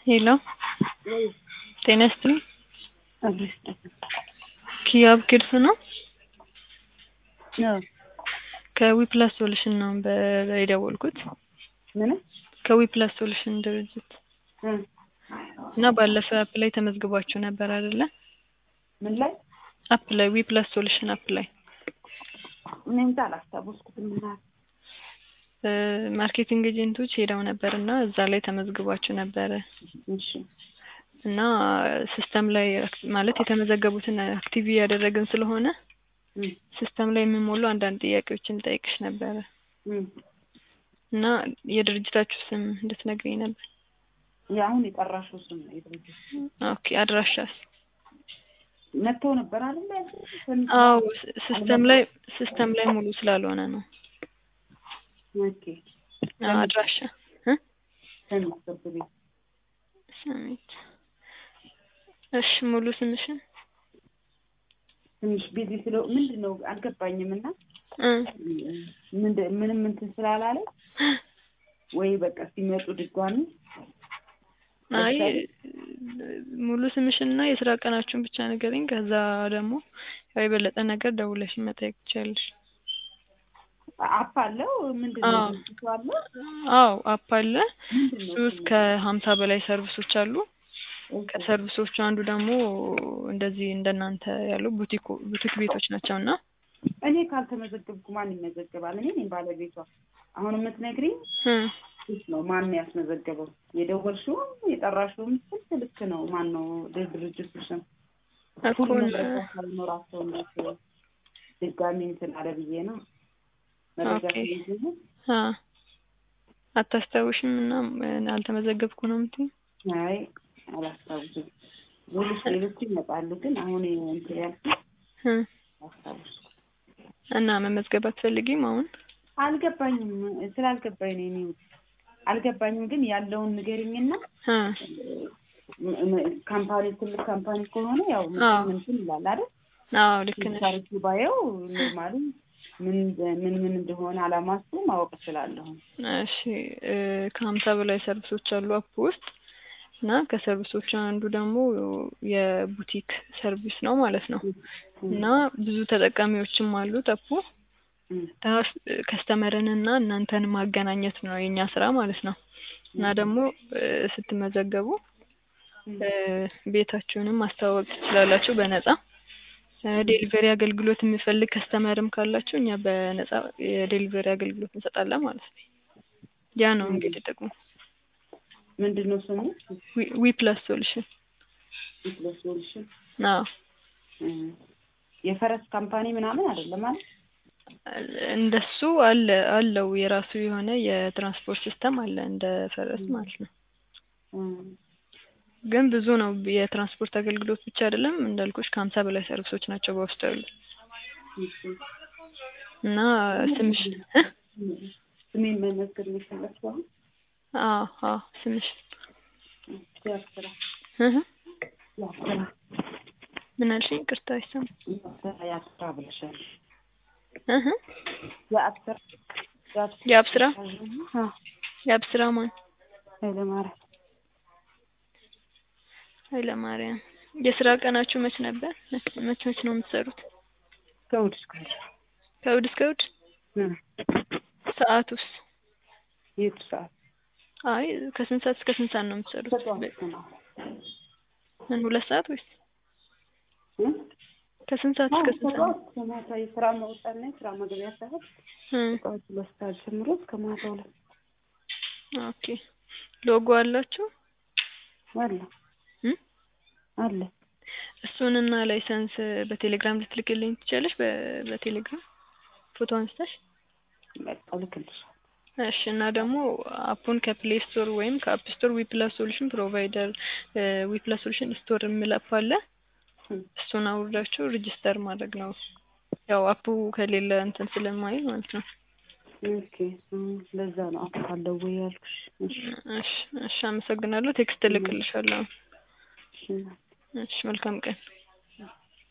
ሄሎ ጤና ይስጥልኝ ኪያብ ኪድስ ነው? ከዊፕላስ ሶሉሽን ነው በ- የደወልኩት ምን ከዊፕላስ ሶሉሽን ድርጅት እና ባለፈ አፕ ላይ ተመዝግባችሁ ነበር አይደለ? ምን ላይ አፕ ላይ ዊፕላስ ሶሉሽን አፕ ላይ እኔ እንጃ አላስታወስኩትም። እና እ ማርኬቲንግ ኤጀንቶች ሄደው ነበር እና እዛ ላይ ተመዝግባችሁ ነበረ እሺ እና ሲስተም ላይ አክ- ማለት የተመዘገቡትን አክቲቭ እያደረግን ስለሆነ እም፣ ሲስተም ላይ የሚሞሉ አንዳንድ ጥያቄዎችን ጠይቅሽ ነበረ እም። እና የድርጅታችሁ ስም እንድትነግሪኝ ነበር። የአሁን የጠራሽው ስም ነው የድርጅት ኦኬ አድራሻስ? መጥተው ነበር አይደል? ያልኩት? አዎ ስ- ሲስተም ላይ ሲስተም ላይ ሙሉ ስላልሆነ ነው። ኦኬ አዎ፣ አድራሻ እ ሰሚት ፍርድ ቤት ሰሚት። እሺ ሙሉ ስምሽን? ትንሽ ቢዚ ስለ ምንድን ነው አልገባኝም። እና እ ምንድ- ምንም እንትን ስላላለ ወይ በቃ ሲመጡ ድጋሚ አይ ሙሉ ስምሽንና የስራ ቀናችሁን ብቻ ንገሪኝ። ከዛ ደግሞ ያው የበለጠ ነገር ደውለሽ መጠየቅ ትችያለሽ። አፕ አለው ምንድን ነው አዎ። ድርጅቱ አለው አዎ አፕ አለ። ምንድን እሱ ነው ውስጥ ከሀምሳ በላይ ሰርቪሶች አሉ። ከሰርቪሶቹ አንዱ ደግሞ እንደዚህ እንደናንተ ያሉ ቡቲክ ቡቲክ ቤቶች ናቸው እና እኔ ካልተመዘገብኩ ማን ይመዘገባል? እኔ ነኝ ባለቤቷ። አሁን የምትነግሪኝ እ ልክ ነው። ማን ያስመዘገበው? የደወልሽውም የጠራሽውም ስልክ ልክ ነው። ማን ነው ድ- ድርጅቱ ስም? እኮ ሁሉ ነ- መረጃ ካልኖራቸው እነሱ ድጋሚ እንትን አለ ብዬ ነው መረጃ ኦኬ። ስለሌለ አ አታስታውሽም እና እ አልተመዘገብኩ ነው የምትይኝ? አይ አላስታውስም። ሌሎች ሌሎቹ ይመጣሉ፣ ግን አሁን እንትን ያልኩት እ አላስታውስም። እና መመዝገብ አትፈልጊም አሁን? አልገባኝም። ስላልገባኝ ነው እኔ አልገባኝም። ግን ያለውን ንገሪኝና እ ም- ም- ካምፓኒ ትልቅ ካምፓኒ ከሆነ ያው አዎ። ምን እንትን ይላል አይደል? አዎ ልክ ነሽ። ታሪክ ባየው ኖርማሊ ምን ምን ምን እንደሆነ አላማሱ ማወቅ እችላለሁ። እሺ እ ከሀምሳ በላይ ሰርቪሶች አሉ አፕ ውስጥ እና ከሰርቪሶቹ አንዱ ደግሞ የቡቲክ ሰርቪስ ነው ማለት ነው እና ብዙ ተጠቃሚዎችም አሉት አፑ ከስተመርን እና እናንተን ማገናኘት ነው የኛ ስራ ማለት ነው እና ደግሞ እ ስትመዘገቡ እ ቤታችሁንም ማስተዋወቅ ትችላላችሁ በነጻ እ ዴሊቨሪ አገልግሎት የሚፈልግ ከስተመርም ካላችሁ እኛ በነጻ የዴሊቨሪ አገልግሎት እንሰጣለን ማለት ነው። ያ ነው እንግዲህ ጥቅሙ። ምንድን ነው ስሙ? ዊ- ዊ ፕላስ ሶሉሽን ሶሉሽን አዎ የፈረስ ካምፓኒ ምናምን አይደለም ማለት እንደሱ አለ አለው የራሱ የሆነ የትራንስፖርት ሲስተም አለ እንደ ፈረስ ማለት ነው። ግን ብዙ ነው የትራንስፖርት አገልግሎት ብቻ አይደለም እንዳልኩሽ ከሀምሳ በላይ ሰርቪሶች ናቸው በውስጡ ያሉ እና ስምሽ እ? ስሜን መመዝገብ የሚፈለግው አሁን አዎ አዎ ስምሽ ያስራ እህ ያስራ ምን አልሽኝ? ይቅርታ አይሰማም። ያስራ ያስራ ብለሻል። እህ የአስራ የአብስራ አዎ የአብስራ ማን ኃይለማርያም ኃይለማርያም የስራ ቀናችሁ መች ነበር? መች መች መች ነው የምትሰሩት? ከእሑድ እስከ እሑድ ከእሑድ እስከ እሑድ? እ ሰዓቱስ? የቱ ሰዓት አይ ከስንት ሰዓት እስከ ስንት ሰዓት ነው የምትሰሩት? ከጠዋት ነው ምን ሁለት ሰዓት ወይስ እ ከስንት ሰዓት እስከ ስንት ሰዓት? ከጠዋት እስከ ማታ የስራ መውጫና የስራ መግቢያ ሰዓት እ ከጠዋት ሁለት ሰዓት ጀምሮ እስከ ማታ ሁለት ኦኬ ሎጎ አላችሁ? አለ እ አለ እሱንና ላይሰንስ በቴሌግራም ልትልክልኝ ትችያለሽ? በ- በቴሌግራም ፎቶ አንስተሽ በቃ እልክልሻለሁ። እሺ እና ደግሞ አፑን ከፕሌይ ስቶር ወይም ከአፕ ስቶር ዊፕላስ ሶሉሽን ፕሮቫይደር ዊፕላስ ሶሉሽን ስቶር የሚል አፕ አለ። እ እሱን አውርዳችሁ ሬጂስተር ማድረግ ነው። ያው አፑ ከሌለ እንትን ስለማይል ማለት ነው። ኦኬ እ ለዛ ነው አውቃለሁ ወይ ያልኩሽ። እሺ እሺ እሺ አመሰግናለሁ። ቴክስት እልክልሻለሁ። እሺ እሺ መልካም ቀን።